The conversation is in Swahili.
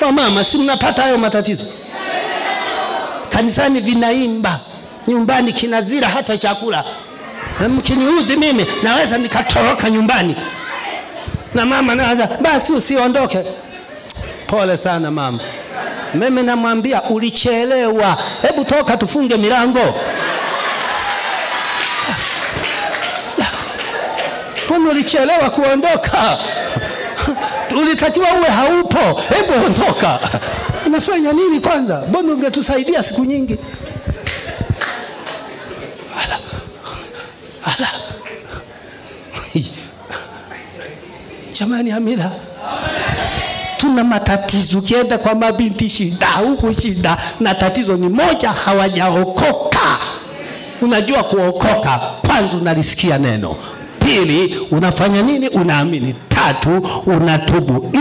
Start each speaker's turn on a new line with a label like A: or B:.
A: Wamama, si mnapata hayo matatizo? Kanisani vinaimba, nyumbani kinazira hata chakula. Mkiniudhi mimi naweza nikatoroka nyumbani, na mama naanza basi, usiondoke. Pole sana mama. Mimi namwambia ulichelewa, hebu toka tufunge milango. Mbona ulichelewa kuondoka? Ulitakiwa uwe haupo, hebu ondoka. Unafanya nini kwanza? Mbona ungetusaidia siku nyingi? Ala. Ala. Jamani, Amina, tuna matatizo. Ukienda kwa mabinti shida, huku shida, na tatizo ni moja, hawajaokoka. Unajua kuokoka, kwanza unalisikia neno, pili unafanya nini? Unaamini, tatu unatubu.